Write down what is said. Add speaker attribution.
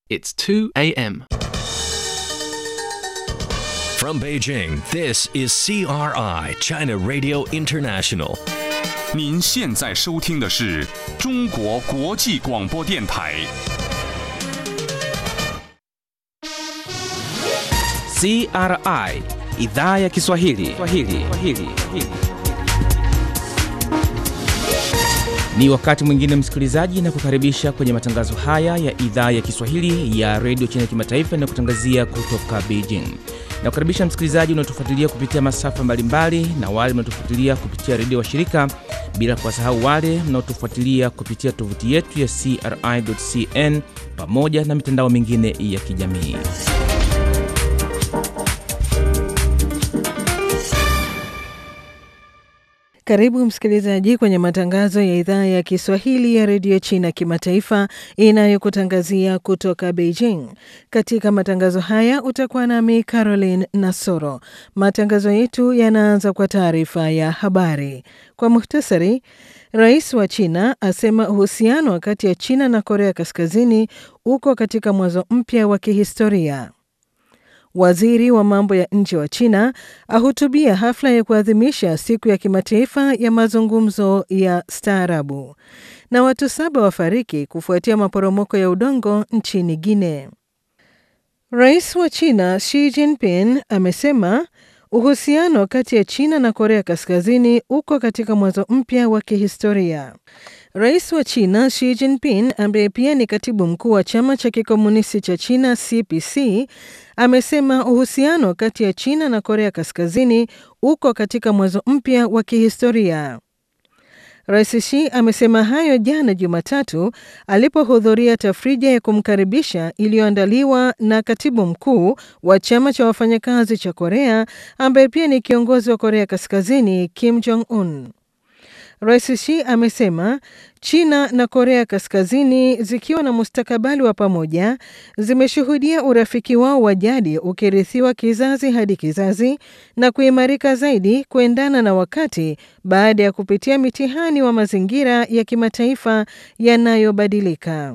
Speaker 1: It's 2 a.m.
Speaker 2: From Beijing, this is CRI, China Radio International.
Speaker 3: 您现在收听的是中国国际广播电台。
Speaker 4: CRI idhaa ya Kiswahili. Kiswahili. Kiswahili. Ni wakati mwingine msikilizaji, na kukaribisha kwenye matangazo haya ya idhaa ya Kiswahili ya redio China Kimataifa inayokutangazia kutoka Beijing. Na kukaribisha msikilizaji unaotufuatilia kupitia masafa mbalimbali na wale mnaotufuatilia kupitia redio washirika, bila kuwasahau wale mnaotufuatilia kupitia tovuti yetu ya CRI.cn pamoja na mitandao mingine ya kijamii.
Speaker 5: Karibu msikilizaji kwenye matangazo ya idhaa ya Kiswahili ya redio China kimataifa inayokutangazia kutoka Beijing. Katika matangazo haya utakuwa nami Caroline Nasoro. Matangazo yetu yanaanza kwa taarifa ya habari. Kwa muhtasari, rais wa China asema uhusiano kati ya China na Korea Kaskazini uko katika mwanzo mpya wa kihistoria. Waziri wa mambo ya nje wa China ahutubia hafla ya kuadhimisha siku ya kimataifa ya mazungumzo ya staarabu. Na watu saba wafariki kufuatia maporomoko ya udongo nchini Guinea. Rais wa China Xi Jinping amesema uhusiano kati ya China na Korea Kaskazini uko katika mwanzo mpya wa kihistoria. Rais wa China Xi Jinping ambaye pia ni katibu mkuu wa chama cha kikomunisti cha China CPC amesema uhusiano kati ya China na Korea Kaskazini uko katika mwanzo mpya wa kihistoria. Rais Xi amesema hayo jana Jumatatu alipohudhuria tafrija ya kumkaribisha iliyoandaliwa na katibu mkuu wa chama cha wafanyakazi cha Korea ambaye pia ni kiongozi wa Korea Kaskazini Kim Jong Un. Rais Xi amesema China na Korea Kaskazini zikiwa na mustakabali wa pamoja zimeshuhudia urafiki wao wa jadi ukirithiwa kizazi hadi kizazi na kuimarika zaidi kuendana na wakati baada ya kupitia mitihani wa mazingira ya kimataifa yanayobadilika.